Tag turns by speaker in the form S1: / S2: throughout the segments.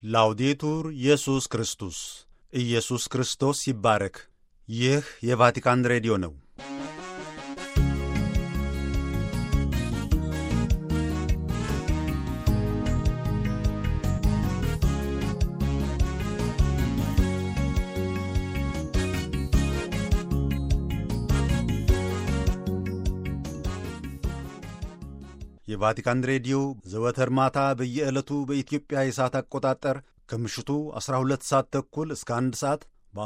S1: ላውዴቱር ኢየሱስ ክርስቶስ ኢየሱስ ክርስቶስ ይባረክ። ይህ የቫቲካን ሬዲዮ ነው። የቫቲካን ሬዲዮ ዘወትር ማታ በየዕለቱ በኢትዮጵያ የሰዓት አቆጣጠር ከምሽቱ 12 ሰዓት ተኩል እስከ 1 ሰዓት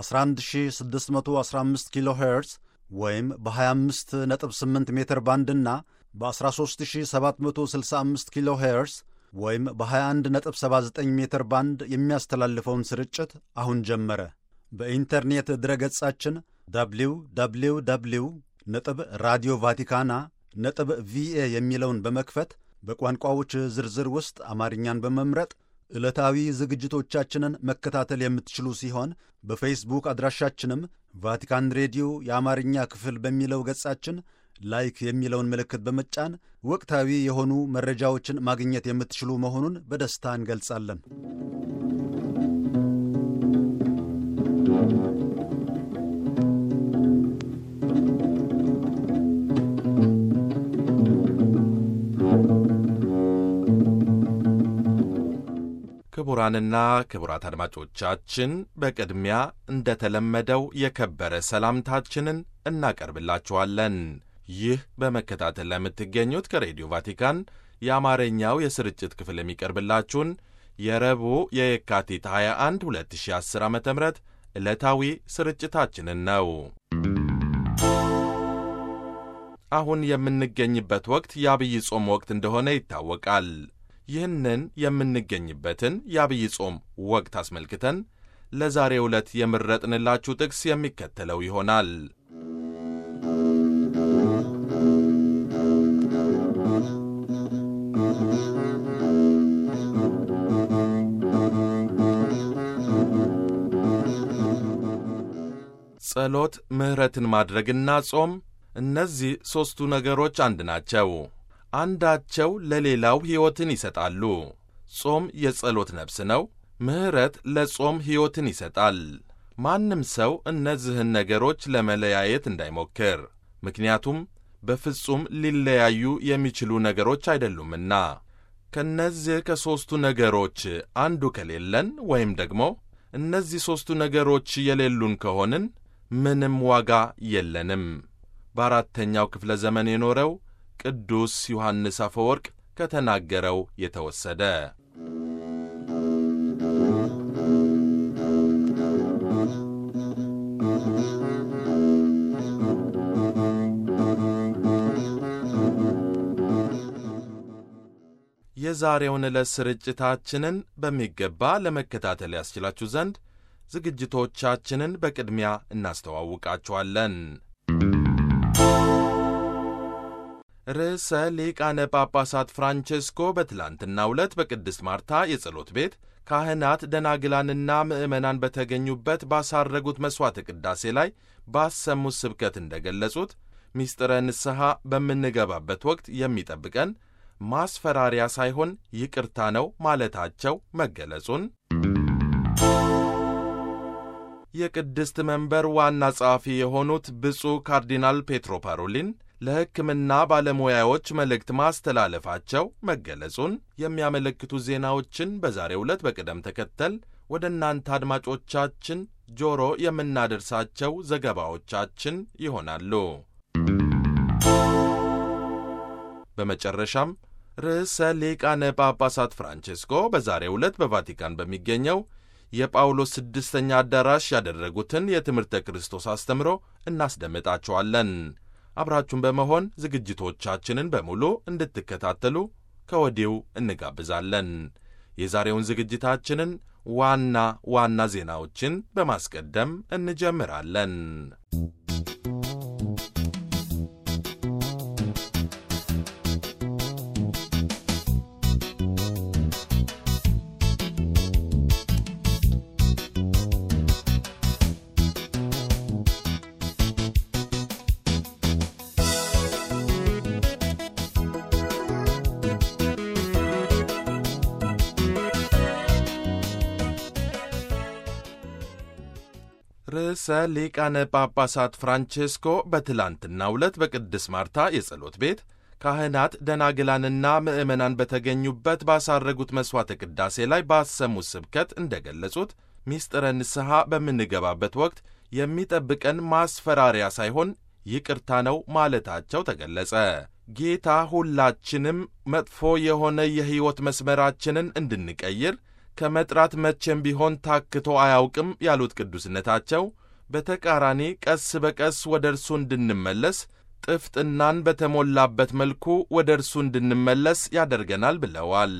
S1: በ11615 ኪሎ ሄርዝ ወይም በ258 ሜትር ባንድና በ13765 ኪሎ ሄርዝ ወይም በ2179 ሜትር ባንድ የሚያስተላልፈውን ስርጭት አሁን ጀመረ። በኢንተርኔት ድረገጻችን ደብሊው ደብሊው ደብሊው ነጥብ ራዲዮ ቫቲካና ነጥብ ቪኤ የሚለውን በመክፈት በቋንቋዎች ዝርዝር ውስጥ አማርኛን በመምረጥ ዕለታዊ ዝግጅቶቻችንን መከታተል የምትችሉ ሲሆን በፌስቡክ አድራሻችንም ቫቲካን ሬዲዮ የአማርኛ ክፍል በሚለው ገጻችን ላይክ የሚለውን ምልክት በመጫን ወቅታዊ የሆኑ መረጃዎችን ማግኘት የምትችሉ መሆኑን በደስታ እንገልጻለን።
S2: ክቡራንና ክቡራት አድማጮቻችን በቅድሚያ እንደተለመደው የከበረ ሰላምታችንን እናቀርብላችኋለን። ይህ በመከታተል ላይ የምትገኙት ከሬዲዮ ቫቲካን የአማርኛው የስርጭት ክፍል የሚቀርብላችሁን የረቡዕ የየካቲት 21 2010 ዓ ም ዕለታዊ ስርጭታችንን ነው። አሁን የምንገኝበት ወቅት የአብይ ጾም ወቅት እንደሆነ ይታወቃል። ይህንን የምንገኝበትን የአብይ ጾም ወቅት አስመልክተን ለዛሬ ዕለት የምረጥንላችሁ ጥቅስ የሚከተለው ይሆናል። ጸሎት፣ ምሕረትን ማድረግና ጾም እነዚህ ሦስቱ ነገሮች አንድ ናቸው። አንዳቸው ለሌላው ሕይወትን ይሰጣሉ። ጾም የጸሎት ነፍስ ነው። ምሕረት ለጾም ሕይወትን ይሰጣል። ማንም ሰው እነዚህን ነገሮች ለመለያየት እንዳይሞክር፣ ምክንያቱም በፍጹም ሊለያዩ የሚችሉ ነገሮች አይደሉምና። ከእነዚህ ከሦስቱ ነገሮች አንዱ ከሌለን ወይም ደግሞ እነዚህ ሦስቱ ነገሮች የሌሉን ከሆንን ምንም ዋጋ የለንም። በአራተኛው ክፍለ ዘመን የኖረው ቅዱስ ዮሐንስ አፈወርቅ ከተናገረው የተወሰደ። የዛሬውን ዕለት ስርጭታችንን በሚገባ ለመከታተል ያስችላችሁ ዘንድ ዝግጅቶቻችንን በቅድሚያ እናስተዋውቃችኋለን። ርዕሰ ሊቃነ ጳጳሳት ፍራንቼስኮ በትላንትናው ዕለት በቅድስት ማርታ የጸሎት ቤት ካህናት፣ ደናግላንና ምዕመናን በተገኙበት ባሳረጉት መሥዋዕተ ቅዳሴ ላይ ባሰሙት ስብከት እንደገለጹት ምስጢረ ንስሐ በምንገባበት ወቅት የሚጠብቀን ማስፈራሪያ ሳይሆን ይቅርታ ነው ማለታቸው መገለጹን የቅድስት መንበር ዋና ጸሐፊ የሆኑት ብፁዕ ካርዲናል ፔትሮ ፓሮሊን ለሕክምና ባለሙያዎች መልእክት ማስተላለፋቸው መገለጹን የሚያመለክቱ ዜናዎችን በዛሬው ዕለት በቅደም ተከተል ወደ እናንተ አድማጮቻችን ጆሮ የምናደርሳቸው ዘገባዎቻችን ይሆናሉ። በመጨረሻም ርዕሰ ሊቃነ ጳጳሳት ፍራንቼስኮ በዛሬው ዕለት በቫቲካን በሚገኘው የጳውሎስ ስድስተኛ አዳራሽ ያደረጉትን የትምህርተ ክርስቶስ አስተምሮ እናስደምጣችኋለን። አብራችሁን በመሆን ዝግጅቶቻችንን በሙሉ እንድትከታተሉ ከወዲሁ እንጋብዛለን። የዛሬውን ዝግጅታችንን ዋና ዋና ዜናዎችን በማስቀደም እንጀምራለን። ርዕሰ ሊቃነ ጳጳሳት ፍራንቼስኮ በትላንትናው ዕለት በቅድስት ማርታ የጸሎት ቤት ካህናት ደናግላንና ምዕመናን በተገኙበት ባሳረጉት መሥዋዕተ ቅዳሴ ላይ ባሰሙት ስብከት እንደ ገለጹት ሚስጥረ ንስሐ በምንገባበት ወቅት የሚጠብቀን ማስፈራሪያ ሳይሆን ይቅርታ ነው ማለታቸው ተገለጸ። ጌታ ሁላችንም መጥፎ የሆነ የሕይወት መስመራችንን እንድንቀይር ከመጥራት መቼም ቢሆን ታክቶ አያውቅም ያሉት ቅዱስነታቸው በተቃራኒ ቀስ በቀስ ወደ እርሱ እንድንመለስ ጥፍጥናን በተሞላበት መልኩ ወደ እርሱ እንድንመለስ ያደርገናል ብለዋል።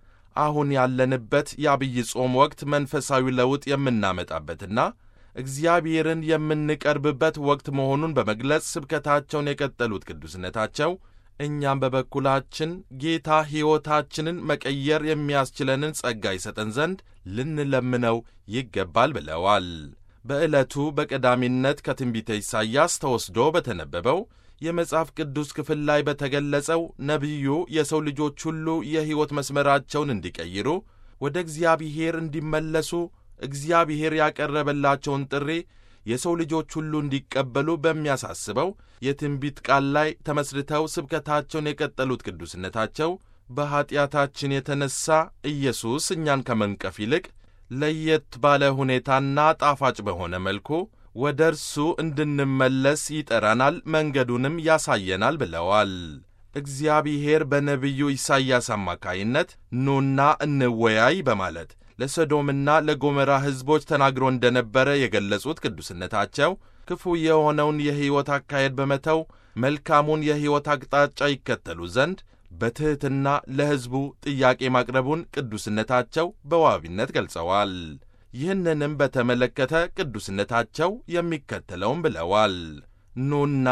S2: አሁን ያለንበት የአብይ ጾም ወቅት መንፈሳዊ ለውጥ የምናመጣበትና እግዚአብሔርን የምንቀርብበት ወቅት መሆኑን በመግለጽ ስብከታቸውን የቀጠሉት ቅዱስነታቸው እኛም በበኩላችን ጌታ ሕይወታችንን መቀየር የሚያስችለንን ጸጋ ይሰጠን ዘንድ ልንለምነው ይገባል ብለዋል። በዕለቱ በቀዳሚነት ከትንቢተ ኢሳይያስ ተወስዶ በተነበበው የመጽሐፍ ቅዱስ ክፍል ላይ በተገለጸው ነቢዩ የሰው ልጆች ሁሉ የሕይወት መስመራቸውን እንዲቀይሩ ወደ እግዚአብሔር እንዲመለሱ እግዚአብሔር ያቀረበላቸውን ጥሪ የሰው ልጆች ሁሉ እንዲቀበሉ በሚያሳስበው የትንቢት ቃል ላይ ተመስርተው ስብከታቸውን የቀጠሉት ቅዱስነታቸው በኀጢአታችን የተነሣ ኢየሱስ እኛን ከመንቀፍ ይልቅ ለየት ባለ ሁኔታና ጣፋጭ በሆነ መልኩ ወደ እርሱ እንድንመለስ ይጠራናል፣ መንገዱንም ያሳየናል ብለዋል። እግዚአብሔር በነቢዩ ኢሳይያስ አማካይነት ኑና እንወያይ በማለት ለሰዶምና ለጎመራ ሕዝቦች ተናግሮ እንደነበረ የገለጹት ቅዱስነታቸው ክፉ የሆነውን የሕይወት አካሄድ በመተው መልካሙን የሕይወት አቅጣጫ ይከተሉ ዘንድ በትሕትና ለሕዝቡ ጥያቄ ማቅረቡን ቅዱስነታቸው በዋቢነት ገልጸዋል። ይህንንም በተመለከተ ቅዱስነታቸው የሚከተለውም ብለዋል። ኑና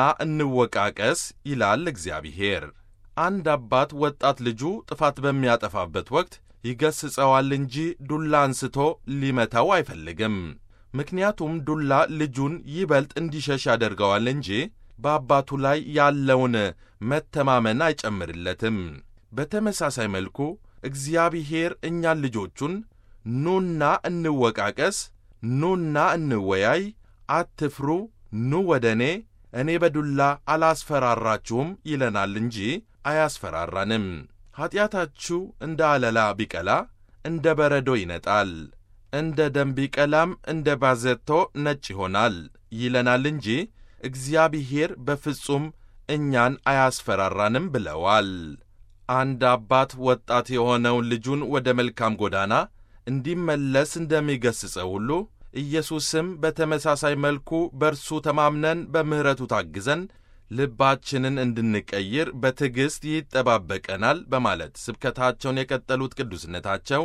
S2: እንወቃቀስ ይላል እግዚአብሔር። አንድ አባት ወጣት ልጁ ጥፋት በሚያጠፋበት ወቅት ይገስጸዋል እንጂ ዱላ አንስቶ ሊመታው አይፈልግም። ምክንያቱም ዱላ ልጁን ይበልጥ እንዲሸሽ ያደርገዋል እንጂ በአባቱ ላይ ያለውን መተማመን አይጨምርለትም። በተመሳሳይ መልኩ እግዚአብሔር እኛን ልጆቹን ኑና እንወቃቀስ፣ ኑና እንወያይ፣ አትፍሩ፣ ኑ ወደ እኔ፣ እኔ በዱላ አላስፈራራችሁም ይለናል እንጂ አያስፈራራንም። ኀጢአታችሁ እንደ አለላ ቢቀላ እንደ በረዶ ይነጣል፣ እንደ ደም ቢቀላም እንደ ባዘቶ ነጭ ይሆናል ይለናል እንጂ እግዚአብሔር በፍጹም እኛን አያስፈራራንም ብለዋል። አንድ አባት ወጣት የሆነውን ልጁን ወደ መልካም ጎዳና እንዲመለስ እንደሚገሥጸው ሁሉ ኢየሱስም በተመሳሳይ መልኩ በእርሱ ተማምነን በምሕረቱ ታግዘን ልባችንን እንድንቀይር በትዕግሥት ይጠባበቀናል በማለት ስብከታቸውን የቀጠሉት ቅዱስነታቸው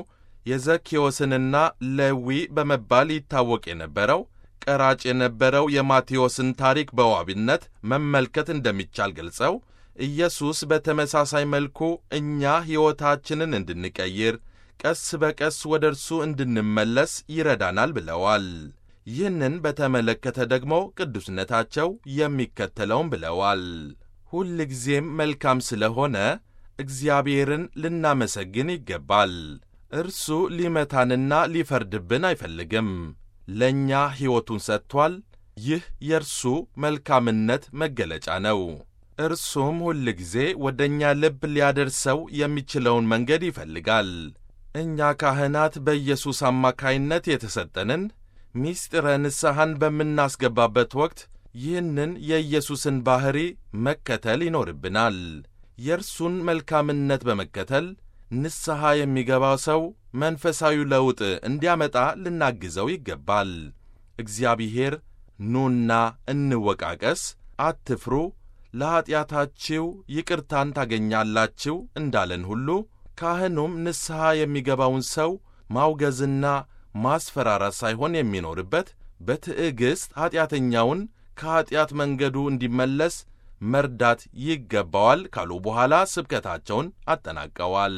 S2: የዘኬዎስንና ሌዊ በመባል ይታወቅ የነበረው ቀራጭ የነበረው የማቴዎስን ታሪክ በዋቢነት መመልከት እንደሚቻል ገልጸው ኢየሱስ በተመሳሳይ መልኩ እኛ ሕይወታችንን እንድንቀይር ቀስ በቀስ ወደ እርሱ እንድንመለስ ይረዳናል ብለዋል። ይህንን በተመለከተ ደግሞ ቅዱስነታቸው የሚከተለውም ብለዋል። ሁል ጊዜም መልካም ስለሆነ እግዚአብሔርን ልናመሰግን ይገባል። እርሱ ሊመታንና ሊፈርድብን አይፈልግም። ለእኛ ሕይወቱን ሰጥቷል። ይህ የእርሱ መልካምነት መገለጫ ነው። እርሱም ሁል ጊዜ ወደ እኛ ልብ ሊያደርሰው የሚችለውን መንገድ ይፈልጋል። እኛ ካህናት በኢየሱስ አማካይነት የተሰጠንን ሚስጥረ ንስሐን በምናስገባበት ወቅት ይህንን የኢየሱስን ባሕሪ መከተል ይኖርብናል። የእርሱን መልካምነት በመከተል ንስሐ የሚገባው ሰው መንፈሳዊ ለውጥ እንዲያመጣ ልናግዘው ይገባል። እግዚአብሔር ኑና እንወቃቀስ፣ አትፍሩ፣ ለኀጢአታችሁ ይቅርታን ታገኛላችሁ እንዳለን ሁሉ ካህኑም ንስሐ የሚገባውን ሰው ማውገዝና ማስፈራራት ሳይሆን የሚኖርበት በትዕግሥት ኀጢአተኛውን ከኀጢአት መንገዱ እንዲመለስ መርዳት ይገባዋል ካሉ በኋላ ስብከታቸውን አጠናቀዋል።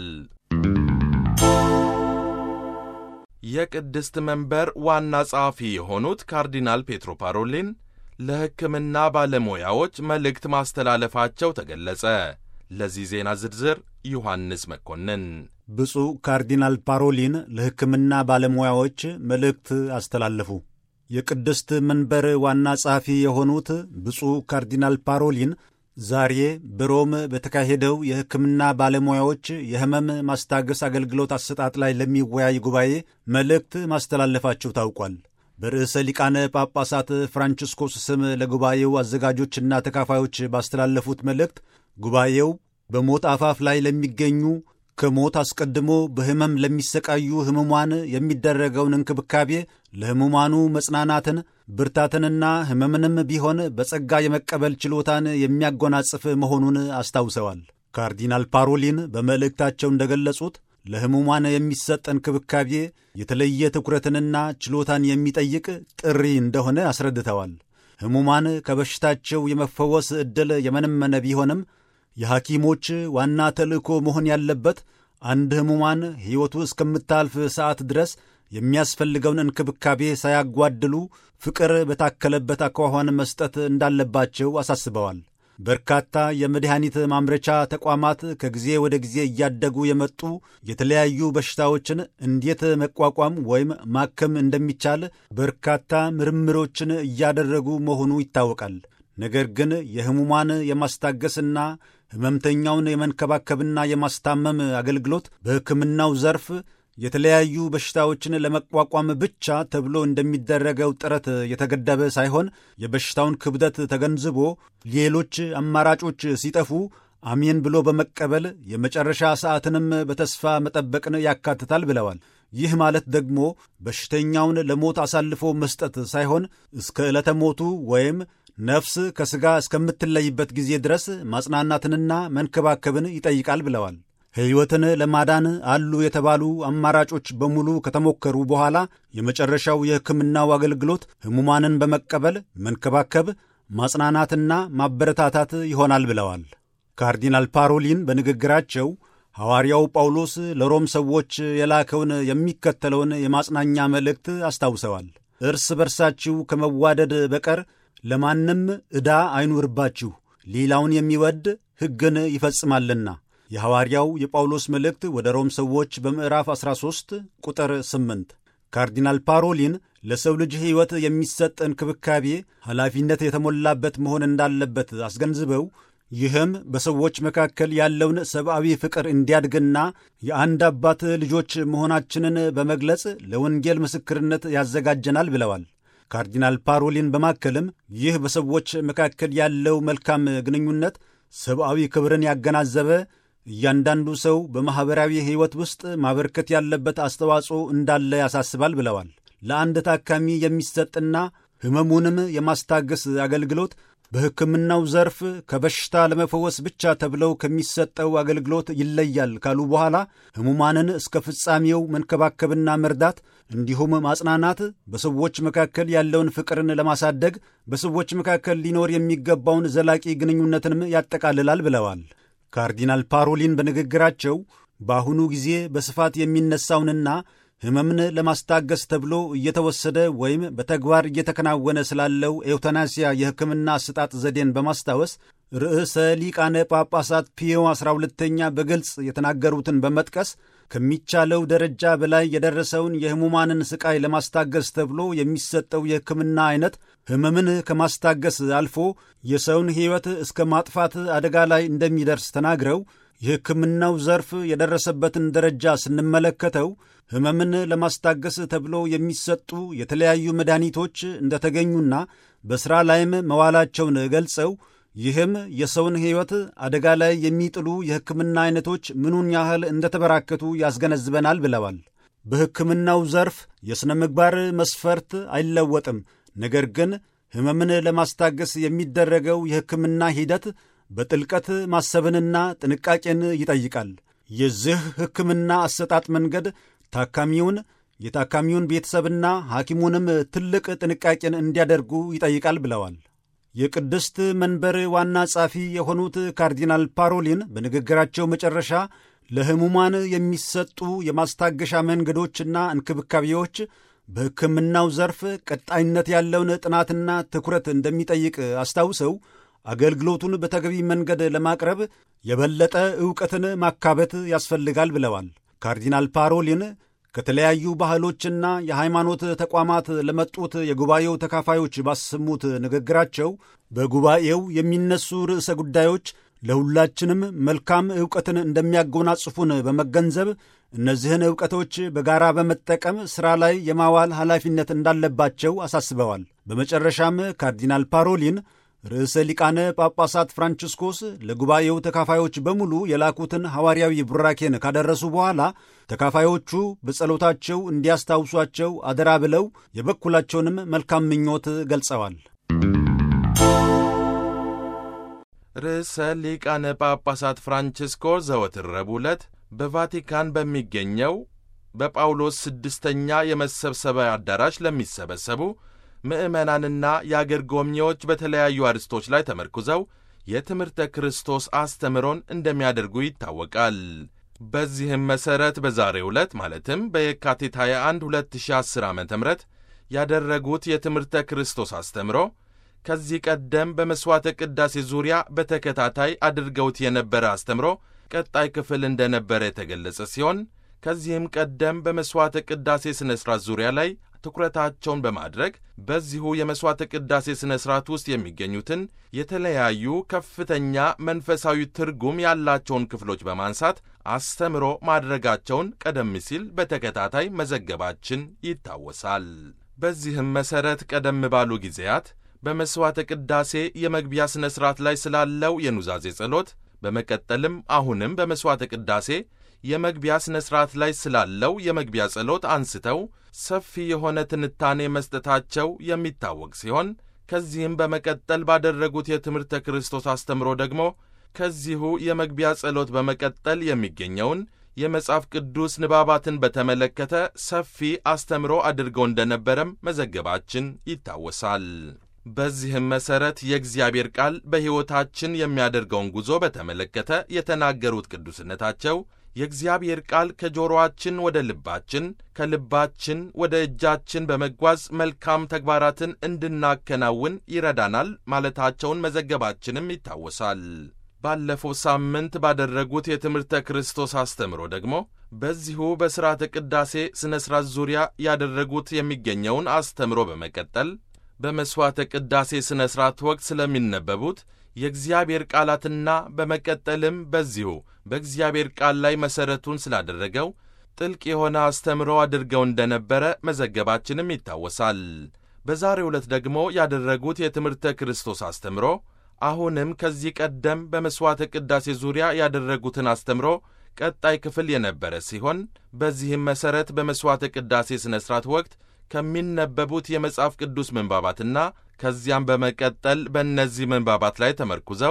S2: የቅድስት መንበር ዋና ጸሐፊ የሆኑት ካርዲናል ፔትሮ ፓሮሊን ለሕክምና ባለሙያዎች መልእክት ማስተላለፋቸው ተገለጸ። ለዚህ ዜና ዝርዝር ዮሐንስ መኮንን።
S1: ብፁዕ ካርዲናል ፓሮሊን ለሕክምና ባለሙያዎች መልእክት አስተላለፉ። የቅድስት መንበር ዋና ጸሐፊ የሆኑት ብፁዕ ካርዲናል ፓሮሊን ዛሬ በሮም በተካሄደው የሕክምና ባለሙያዎች የሕመም ማስታገስ አገልግሎት አሰጣጥ ላይ ለሚወያይ ጉባኤ መልእክት ማስተላለፋቸው ታውቋል። በርዕሰ ሊቃነ ጳጳሳት ፍራንቺስኮስ ስም ለጉባኤው አዘጋጆችና ተካፋዮች ባስተላለፉት መልእክት ጉባኤው በሞት አፋፍ ላይ ለሚገኙ ከሞት አስቀድሞ በሕመም ለሚሰቃዩ ሕሙማን የሚደረገውን እንክብካቤ ለሕሙማኑ መጽናናትን ብርታትንና ሕመምንም ቢሆን በጸጋ የመቀበል ችሎታን የሚያጎናጽፍ መሆኑን አስታውሰዋል። ካርዲናል ፓሮሊን በመልእክታቸው እንደገለጹት ለሕሙማን የሚሰጥ እንክብካቤ የተለየ ትኩረትንና ችሎታን የሚጠይቅ ጥሪ እንደሆነ አስረድተዋል። ሕሙማን ከበሽታቸው የመፈወስ ዕድል የመነመነ ቢሆንም የሐኪሞች ዋና ተልእኮ መሆን ያለበት አንድ ሕሙማን ሕይወቱ እስከምታልፍ ሰዓት ድረስ የሚያስፈልገውን እንክብካቤ ሳያጓድሉ ፍቅር በታከለበት አኳኋን መስጠት እንዳለባቸው አሳስበዋል። በርካታ የመድኃኒት ማምረቻ ተቋማት ከጊዜ ወደ ጊዜ እያደጉ የመጡ የተለያዩ በሽታዎችን እንዴት መቋቋም ወይም ማከም እንደሚቻል በርካታ ምርምሮችን እያደረጉ መሆኑ ይታወቃል። ነገር ግን የሕሙማን የማስታገስና ሕመምተኛውን የመንከባከብና የማስታመም አገልግሎት በሕክምናው ዘርፍ የተለያዩ በሽታዎችን ለመቋቋም ብቻ ተብሎ እንደሚደረገው ጥረት የተገደበ ሳይሆን የበሽታውን ክብደት ተገንዝቦ ሌሎች አማራጮች ሲጠፉ አሜን ብሎ በመቀበል የመጨረሻ ሰዓትንም በተስፋ መጠበቅን ያካትታል ብለዋል። ይህ ማለት ደግሞ በሽተኛውን ለሞት አሳልፎ መስጠት ሳይሆን እስከ ዕለተ ሞቱ ወይም ነፍስ ከሥጋ እስከምትለይበት ጊዜ ድረስ ማጽናናትንና መንከባከብን ይጠይቃል ብለዋል። ሕይወትን ለማዳን አሉ የተባሉ አማራጮች በሙሉ ከተሞከሩ በኋላ የመጨረሻው የሕክምናው አገልግሎት ሕሙማንን በመቀበል መንከባከብ፣ ማጽናናትና ማበረታታት ይሆናል ብለዋል። ካርዲናል ፓሮሊን በንግግራቸው ሐዋርያው ጳውሎስ ለሮም ሰዎች የላከውን የሚከተለውን የማጽናኛ መልእክት አስታውሰዋል። እርስ በርሳችሁ ከመዋደድ በቀር ለማንም ዕዳ አይኑርባችሁ፣ ሌላውን የሚወድ ሕግን ይፈጽማልና። የሐዋርያው የጳውሎስ መልእክት ወደ ሮም ሰዎች በምዕራፍ 13 ቁጥር 8። ካርዲናል ፓሮሊን ለሰው ልጅ ሕይወት የሚሰጥ እንክብካቤ ኃላፊነት የተሞላበት መሆን እንዳለበት አስገንዝበው ይህም በሰዎች መካከል ያለውን ሰብአዊ ፍቅር እንዲያድግና የአንድ አባት ልጆች መሆናችንን በመግለጽ ለወንጌል ምስክርነት ያዘጋጀናል ብለዋል። ካርዲናል ፓሮሊን በማከልም ይህ በሰዎች መካከል ያለው መልካም ግንኙነት ሰብአዊ ክብርን ያገናዘበ እያንዳንዱ ሰው በማኅበራዊ ሕይወት ውስጥ ማበርከት ያለበት አስተዋጽኦ እንዳለ ያሳስባል ብለዋል። ለአንድ ታካሚ የሚሰጥና ሕመሙንም የማስታገስ አገልግሎት በሕክምናው ዘርፍ ከበሽታ ለመፈወስ ብቻ ተብለው ከሚሰጠው አገልግሎት ይለያል ካሉ በኋላ ሕሙማንን እስከ ፍጻሜው መንከባከብና መርዳት እንዲሁም ማጽናናት በሰዎች መካከል ያለውን ፍቅርን ለማሳደግ በሰዎች መካከል ሊኖር የሚገባውን ዘላቂ ግንኙነትንም ያጠቃልላል ብለዋል። ካርዲናል ፓሮሊን በንግግራቸው በአሁኑ ጊዜ በስፋት የሚነሳውንና ሕመምን ለማስታገስ ተብሎ እየተወሰደ ወይም በተግባር እየተከናወነ ስላለው ኤውታናሲያ የሕክምና አሰጣጥ ዘዴን በማስታወስ ርዕሰ ሊቃነ ጳጳሳት ፒዮ 12ተኛ በግልጽ የተናገሩትን በመጥቀስ ከሚቻለው ደረጃ በላይ የደረሰውን የሕሙማንን ስቃይ ለማስታገስ ተብሎ የሚሰጠው የሕክምና አይነት ሕመምን ከማስታገስ አልፎ የሰውን ሕይወት እስከ ማጥፋት አደጋ ላይ እንደሚደርስ ተናግረው የሕክምናው ዘርፍ የደረሰበትን ደረጃ ስንመለከተው ሕመምን ለማስታገስ ተብሎ የሚሰጡ የተለያዩ መድኃኒቶች እንደተገኙና በሥራ ላይም መዋላቸውን ገልጸው ይህም የሰውን ሕይወት አደጋ ላይ የሚጥሉ የሕክምና አይነቶች ምኑን ያህል እንደተበራከቱ ያስገነዝበናል ብለዋል። በሕክምናው ዘርፍ የሥነ ምግባር መስፈርት አይለወጥም። ነገር ግን ሕመምን ለማስታገስ የሚደረገው የሕክምና ሂደት በጥልቀት ማሰብንና ጥንቃቄን ይጠይቃል። የዚህ ሕክምና አሰጣጥ መንገድ ታካሚውን የታካሚውን ቤተሰብና ሐኪሙንም ትልቅ ጥንቃቄን እንዲያደርጉ ይጠይቃል ብለዋል። የቅድስት መንበር ዋና ጸሐፊ የሆኑት ካርዲናል ፓሮሊን በንግግራቸው መጨረሻ ለሕሙማን የሚሰጡ የማስታገሻ መንገዶችና እንክብካቤዎች በሕክምናው ዘርፍ ቀጣይነት ያለውን ጥናትና ትኩረት እንደሚጠይቅ አስታውሰው አገልግሎቱን በተገቢ መንገድ ለማቅረብ የበለጠ ዕውቀትን ማካበት ያስፈልጋል ብለዋል። ካርዲናል ፓሮሊን ከተለያዩ ባህሎችና የሃይማኖት ተቋማት ለመጡት የጉባኤው ተካፋዮች ባሰሙት ንግግራቸው በጉባኤው የሚነሱ ርዕሰ ጉዳዮች ለሁላችንም መልካም ዕውቀትን እንደሚያጎናጽፉን በመገንዘብ እነዚህን ዕውቀቶች በጋራ በመጠቀም ሥራ ላይ የማዋል ኃላፊነት እንዳለባቸው አሳስበዋል። በመጨረሻም ካርዲናል ፓሮሊን ርዕሰ ሊቃነ ጳጳሳት ፍራንቺስኮስ ለጉባኤው ተካፋዮች በሙሉ የላኩትን ሐዋርያዊ ቡራኬን ካደረሱ በኋላ ተካፋዮቹ በጸሎታቸው እንዲያስታውሷቸው አደራ ብለው የበኩላቸውንም መልካም ምኞት ገልጸዋል።
S2: ርዕሰ ሊቃነ ጳጳሳት ፍራንቺስኮ ዘወትር ረቡዕ ዕለት በቫቲካን በሚገኘው በጳውሎስ ስድስተኛ የመሰብሰቢያ አዳራሽ ለሚሰበሰቡ ምዕመናንና የአገር ጎብኚዎች በተለያዩ አርዕስቶች ላይ ተመርኩዘው የትምህርተ ክርስቶስ አስተምሮን እንደሚያደርጉ ይታወቃል። በዚህም መሠረት በዛሬው ዕለት ማለትም በየካቲት 21 2010 ዓ ም ያደረጉት የትምህርተ ክርስቶስ አስተምሮ ከዚህ ቀደም በመሥዋዕተ ቅዳሴ ዙሪያ በተከታታይ አድርገውት የነበረ አስተምሮ ቀጣይ ክፍል እንደነበረ የተገለጸ ሲሆን ከዚህም ቀደም በመሥዋዕተ ቅዳሴ ሥነ ሥርዓት ዙሪያ ላይ ትኩረታቸውን በማድረግ በዚሁ የመሥዋዕተ ቅዳሴ ሥነ ሥርዓት ውስጥ የሚገኙትን የተለያዩ ከፍተኛ መንፈሳዊ ትርጉም ያላቸውን ክፍሎች በማንሳት አስተምሮ ማድረጋቸውን ቀደም ሲል በተከታታይ መዘገባችን ይታወሳል። በዚህም መሠረት ቀደም ባሉ ጊዜያት በመሥዋዕተ ቅዳሴ የመግቢያ ሥነ ሥርዓት ላይ ስላለው የኑዛዜ ጸሎት በመቀጠልም አሁንም በመሥዋዕተ ቅዳሴ የመግቢያ ሥነ ሥርዓት ላይ ስላለው የመግቢያ ጸሎት አንስተው ሰፊ የሆነ ትንታኔ መስጠታቸው የሚታወቅ ሲሆን ከዚህም በመቀጠል ባደረጉት የትምህርተ ክርስቶስ አስተምሮ ደግሞ ከዚሁ የመግቢያ ጸሎት በመቀጠል የሚገኘውን የመጽሐፍ ቅዱስ ንባባትን በተመለከተ ሰፊ አስተምሮ አድርገው እንደነበረም መዘገባችን ይታወሳል። በዚህም መሠረት የእግዚአብሔር ቃል በሕይወታችን የሚያደርገውን ጉዞ በተመለከተ የተናገሩት ቅዱስነታቸው የእግዚአብሔር ቃል ከጆሮአችን ወደ ልባችን ከልባችን ወደ እጃችን በመጓዝ መልካም ተግባራትን እንድናከናውን ይረዳናል ማለታቸውን መዘገባችንም ይታወሳል። ባለፈው ሳምንት ባደረጉት የትምህርተ ክርስቶስ አስተምሮ ደግሞ በዚሁ በሥርዓተ ቅዳሴ ሥነ ሥርዓት ዙሪያ ያደረጉት የሚገኘውን አስተምሮ በመቀጠል በመሥዋዕተ ቅዳሴ ሥነ ሥርዓት ወቅት ስለሚነበቡት የእግዚአብሔር ቃላትና በመቀጠልም በዚሁ በእግዚአብሔር ቃል ላይ መሠረቱን ስላደረገው ጥልቅ የሆነ አስተምሮ አድርገው እንደነበረ መዘገባችንም ይታወሳል። በዛሬው ዕለት ደግሞ ያደረጉት የትምህርተ ክርስቶስ አስተምሮ አሁንም ከዚህ ቀደም በመሥዋዕተ ቅዳሴ ዙሪያ ያደረጉትን አስተምሮ ቀጣይ ክፍል የነበረ ሲሆን በዚህም መሠረት በመሥዋዕተ ቅዳሴ ሥነ ሥርዓት ወቅት ከሚነበቡት የመጽሐፍ ቅዱስ ምንባባትና ከዚያም በመቀጠል በእነዚህ ምንባባት ላይ ተመርኩዘው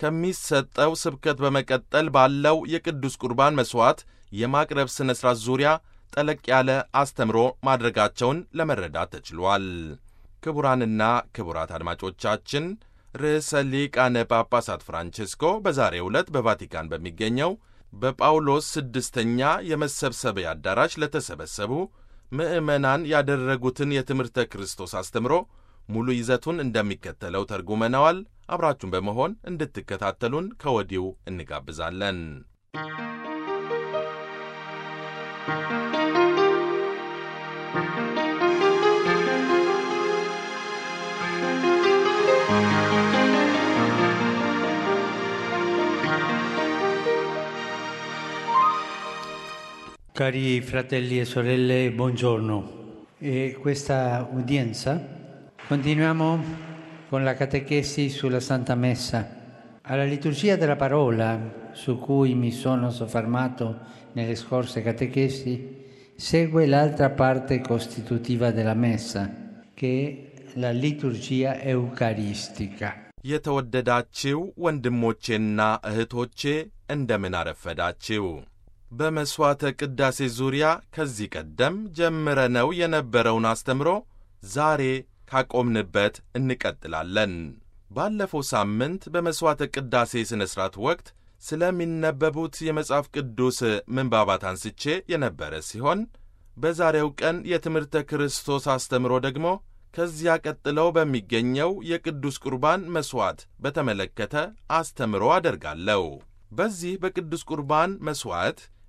S2: ከሚሰጠው ስብከት በመቀጠል ባለው የቅዱስ ቁርባን መሥዋዕት የማቅረብ ሥነ ሥርዓት ዙሪያ ጠለቅ ያለ አስተምሮ ማድረጋቸውን ለመረዳት ተችሏል። ክቡራንና ክቡራት አድማጮቻችን ርዕሰ ሊቃነ ጳጳሳት ፍራንቺስኮ በዛሬው ዕለት በቫቲካን በሚገኘው በጳውሎስ ስድስተኛ የመሰብሰቢያ አዳራሽ ለተሰበሰቡ ምዕመናን ያደረጉትን የትምህርተ ክርስቶስ አስተምሮ ሙሉ ይዘቱን እንደሚከተለው ተርጉመነዋል። አብራችሁን በመሆን እንድትከታተሉን ከወዲሁ እንጋብዛለን።
S3: Cari fratelli e sorelle, buongiorno. E questa udienza continuiamo con la catechesi sulla Santa Messa. Alla liturgia della parola, su cui mi sono soffermato nelle scorse catechesi, segue l'altra parte costitutiva della Messa, che è la liturgia eucaristica.
S2: የተወደዳችው ወንድሞቼና እህቶቼ እንደምን አረፈዳችው። በመሥዋዕተ ቅዳሴ ዙሪያ ከዚህ ቀደም ጀምረነው የነበረውን አስተምሮ ዛሬ ካቆምንበት እንቀጥላለን። ባለፈው ሳምንት በመሥዋዕተ ቅዳሴ ሥነ ሥርዓት ወቅት ስለሚነበቡት የመጽሐፍ ቅዱስ ምንባባት አንስቼ የነበረ ሲሆን በዛሬው ቀን የትምህርተ ክርስቶስ አስተምሮ ደግሞ ከዚያ ቀጥለው በሚገኘው የቅዱስ ቁርባን መሥዋዕት በተመለከተ አስተምሮ አደርጋለሁ። በዚህ በቅዱስ ቁርባን መሥዋዕት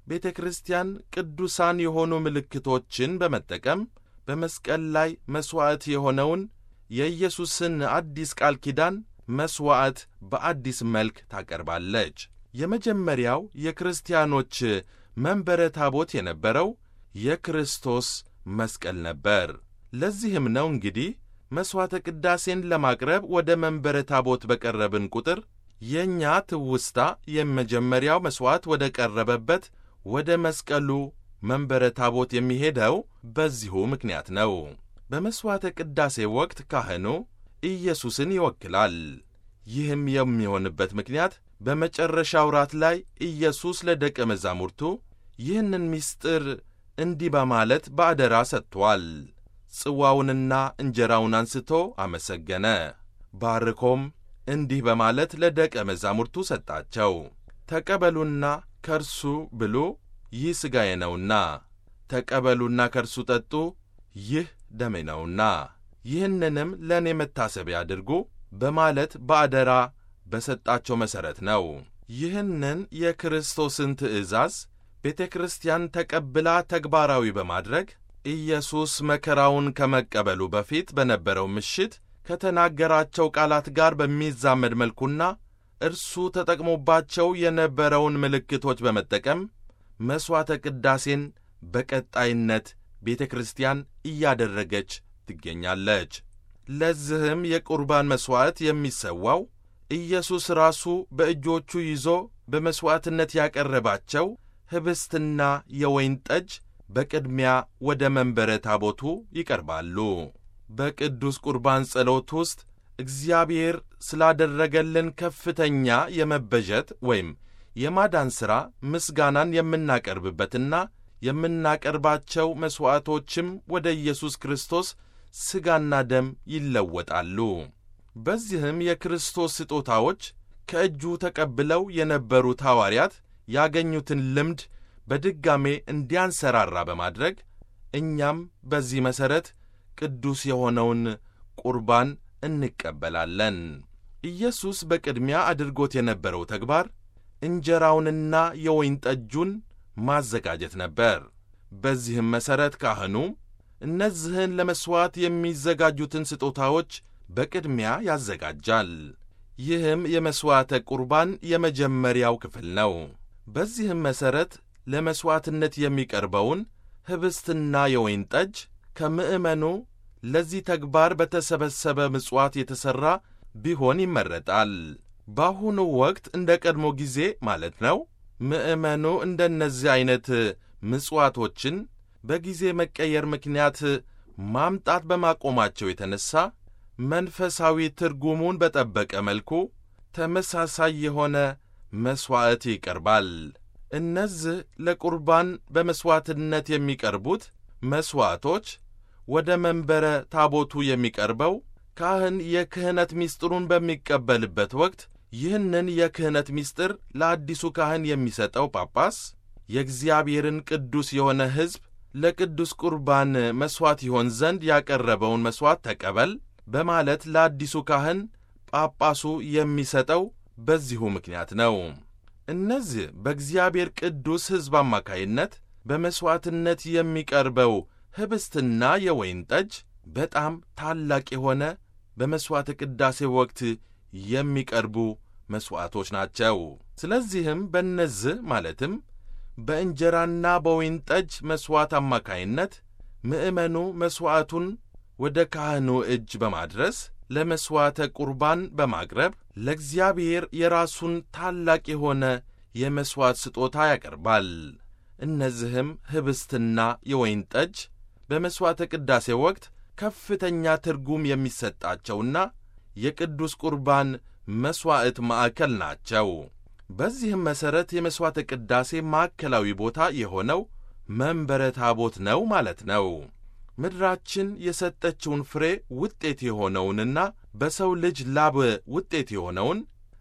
S2: ቤተ ክርስቲያን ቅዱሳን የሆኑ ምልክቶችን በመጠቀም በመስቀል ላይ መሥዋዕት የሆነውን የኢየሱስን አዲስ ቃል ኪዳን መሥዋዕት በአዲስ መልክ ታቀርባለች። የመጀመሪያው የክርስቲያኖች መንበረ ታቦት የነበረው የክርስቶስ መስቀል ነበር። ለዚህም ነው እንግዲህ መሥዋዕተ ቅዳሴን ለማቅረብ ወደ መንበረ ታቦት በቀረብን ቁጥር የእኛ ትውስታ የመጀመሪያው መሥዋዕት ወደ ቀረበበት ወደ መስቀሉ መንበረ ታቦት የሚሄደው በዚሁ ምክንያት ነው። በመሥዋዕተ ቅዳሴ ወቅት ካህኑ ኢየሱስን ይወክላል። ይህም የሚሆንበት ምክንያት በመጨረሻው ራት ላይ ኢየሱስ ለደቀ መዛሙርቱ ይህንን ምስጢር እንዲህ በማለት በአደራ ሰጥቶአል። ጽዋውንና እንጀራውን አንስቶ አመሰገነ፣ ባርኮም እንዲህ በማለት ለደቀ መዛሙርቱ ሰጣቸው። ተቀበሉና ከርሱ ብሉ፣ ይህ ሥጋዬ ነውና፣ ተቀበሉና ከርሱ ጠጡ፣ ይህ ደሜ ነውና፣ ይህንንም ለእኔ መታሰቢያ አድርጉ በማለት በአደራ በሰጣቸው መሠረት ነው። ይህንን የክርስቶስን ትእዛዝ ቤተ ክርስቲያን ተቀብላ ተግባራዊ በማድረግ ኢየሱስ መከራውን ከመቀበሉ በፊት በነበረው ምሽት ከተናገራቸው ቃላት ጋር በሚዛመድ መልኩና እርሱ ተጠቅሞባቸው የነበረውን ምልክቶች በመጠቀም መሥዋዕተ ቅዳሴን በቀጣይነት ቤተ ክርስቲያን እያደረገች ትገኛለች። ለዚህም የቁርባን መሥዋዕት የሚሰዋው ኢየሱስ ራሱ በእጆቹ ይዞ በመሥዋዕትነት ያቀረባቸው ኅብስትና የወይን ጠጅ በቅድሚያ ወደ መንበረ ታቦቱ ይቀርባሉ። በቅዱስ ቁርባን ጸሎት ውስጥ እግዚአብሔር ስላደረገልን ከፍተኛ የመበጀት ወይም የማዳን ሥራ ምስጋናን የምናቀርብበትና የምናቀርባቸው መሥዋዕቶችም ወደ ኢየሱስ ክርስቶስ ሥጋና ደም ይለወጣሉ። በዚህም የክርስቶስ ስጦታዎች ከእጁ ተቀብለው የነበሩት ሐዋርያት ያገኙትን ልምድ በድጋሜ እንዲያንሰራራ በማድረግ እኛም በዚህ መሠረት ቅዱስ የሆነውን ቁርባን እንቀበላለን። ኢየሱስ በቅድሚያ አድርጎት የነበረው ተግባር እንጀራውንና የወይን ጠጁን ማዘጋጀት ነበር። በዚህም መሠረት ካህኑ እነዚህን ለመሥዋዕት የሚዘጋጁትን ስጦታዎች በቅድሚያ ያዘጋጃል። ይህም የመሥዋዕተ ቁርባን የመጀመሪያው ክፍል ነው። በዚህም መሠረት ለመሥዋዕትነት የሚቀርበውን ኅብስትና የወይን ጠጅ ከምዕመኑ ለዚህ ተግባር በተሰበሰበ ምጽዋት የተሠራ ቢሆን ይመረጣል። በአሁኑ ወቅት እንደ ቀድሞ ጊዜ ማለት ነው። ምዕመኑ እንደነዚህ ዐይነት ምጽዋቶችን በጊዜ መቀየር ምክንያት ማምጣት በማቆማቸው የተነሣ መንፈሳዊ ትርጉሙን በጠበቀ መልኩ ተመሳሳይ የሆነ መሥዋዕት ይቀርባል። እነዚህ ለቁርባን በመሥዋዕትነት የሚቀርቡት መሥዋዕቶች ወደ መንበረ ታቦቱ የሚቀርበው ካህን የክህነት ምስጢሩን በሚቀበልበት ወቅት ይህንን የክህነት ምስጢር ለአዲሱ ካህን የሚሰጠው ጳጳስ የእግዚአብሔርን ቅዱስ የሆነ ሕዝብ ለቅዱስ ቁርባን መሥዋዕት ይሆን ዘንድ ያቀረበውን መሥዋዕት ተቀበል በማለት ለአዲሱ ካህን ጳጳሱ የሚሰጠው በዚሁ ምክንያት ነው። እነዚህ በእግዚአብሔር ቅዱስ ሕዝብ አማካይነት በመሥዋዕትነት የሚቀርበው ኅብስትና የወይን ጠጅ በጣም ታላቅ የሆነ በመሥዋዕተ ቅዳሴ ወቅት የሚቀርቡ መሥዋዕቶች ናቸው። ስለዚህም በእነዚህ ማለትም በእንጀራና በወይን ጠጅ መሥዋዕት አማካይነት ምዕመኑ መሥዋዕቱን ወደ ካህኑ እጅ በማድረስ ለመሥዋዕተ ቁርባን በማቅረብ ለእግዚአብሔር የራሱን ታላቅ የሆነ የመሥዋዕት ስጦታ ያቀርባል። እነዚህም ኅብስትና የወይን ጠጅ በመሥዋዕተ ቅዳሴ ወቅት ከፍተኛ ትርጉም የሚሰጣቸውና የቅዱስ ቁርባን መሥዋዕት ማዕከል ናቸው። በዚህም መሠረት የመሥዋዕተ ቅዳሴ ማዕከላዊ ቦታ የሆነው መንበረ ታቦት ነው ማለት ነው። ምድራችን የሰጠችውን ፍሬ ውጤት የሆነውንና በሰው ልጅ ላብ ውጤት የሆነውን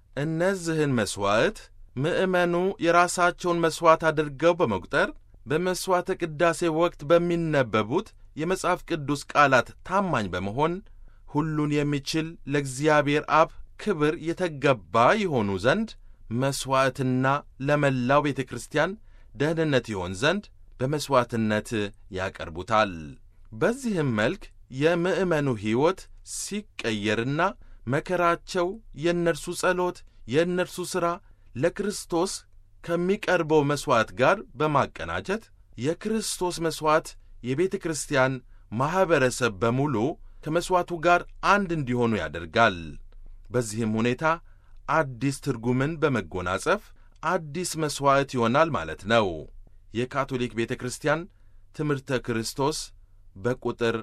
S2: እነዚህን መሥዋዕት ምዕመኑ የራሳቸውን መሥዋዕት አድርገው በመቁጠር በመሥዋዕተ ቅዳሴ ወቅት በሚነበቡት የመጽሐፍ ቅዱስ ቃላት ታማኝ በመሆን ሁሉን የሚችል ለእግዚአብሔር አብ ክብር የተገባ የሆኑ ዘንድ መሥዋዕትና ለመላው ቤተ ክርስቲያን ደህንነት ይሆን ዘንድ በመሥዋዕትነት ያቀርቡታል። በዚህም መልክ የምዕመኑ ሕይወት ሲቀየርና መከራቸው፣ የእነርሱ ጸሎት፣ የእነርሱ ሥራ ለክርስቶስ ከሚቀርበው መሥዋዕት ጋር በማቀናጀት የክርስቶስ መሥዋዕት የቤተ ክርስቲያን ማኅበረሰብ በሙሉ ከመሥዋዕቱ ጋር አንድ እንዲሆኑ ያደርጋል። በዚህም ሁኔታ አዲስ ትርጉምን በመጎናጸፍ አዲስ መሥዋዕት ይሆናል ማለት ነው። የካቶሊክ ቤተ ክርስቲያን ትምህርተ ክርስቶስ በቁጥር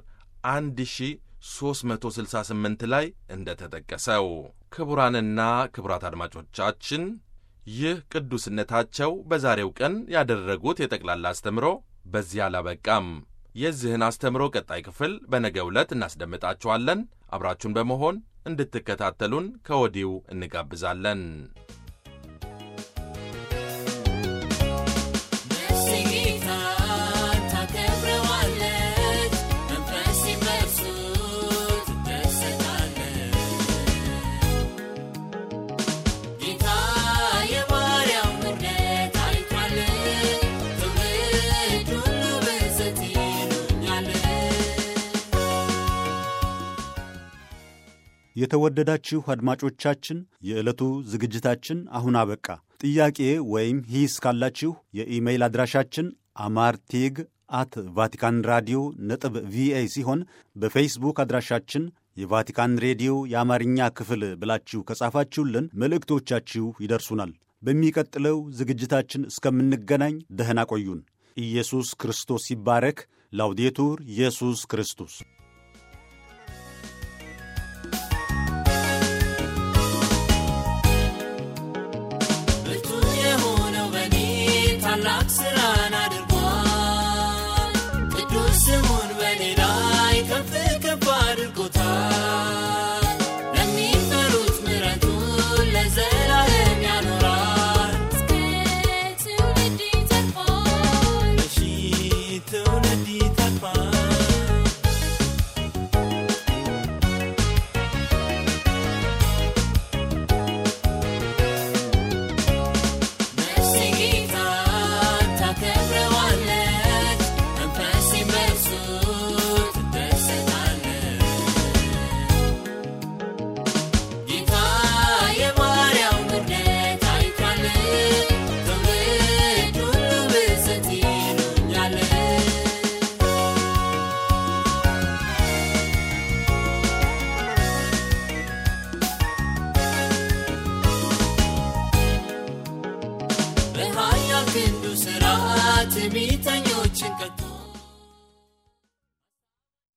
S2: 1368 ላይ እንደ ተጠቀሰው። ክቡራንና ክቡራት አድማጮቻችን ይህ ቅዱስነታቸው በዛሬው ቀን ያደረጉት የጠቅላላ አስተምሮ በዚህ አላበቃም። የዚህን አስተምሮ ቀጣይ ክፍል በነገው ዕለት እናስደምጣችኋለን። አብራችሁን በመሆን እንድትከታተሉን ከወዲሁ እንጋብዛለን።
S1: የተወደዳችሁ አድማጮቻችን የዕለቱ ዝግጅታችን አሁን አበቃ። ጥያቄ ወይም ሂስ ካላችሁ የኢሜይል አድራሻችን አማርቴግ አት ቫቲካን ራዲዮ ነጥብ ቪኦኤ ሲሆን በፌስቡክ አድራሻችን የቫቲካን ሬዲዮ የአማርኛ ክፍል ብላችሁ ከጻፋችሁልን መልእክቶቻችሁ ይደርሱናል። በሚቀጥለው ዝግጅታችን እስከምንገናኝ ደህና ቆዩን። ኢየሱስ ክርስቶስ ይባረክ። ላውዴቱር ኢየሱስ ክርስቶስ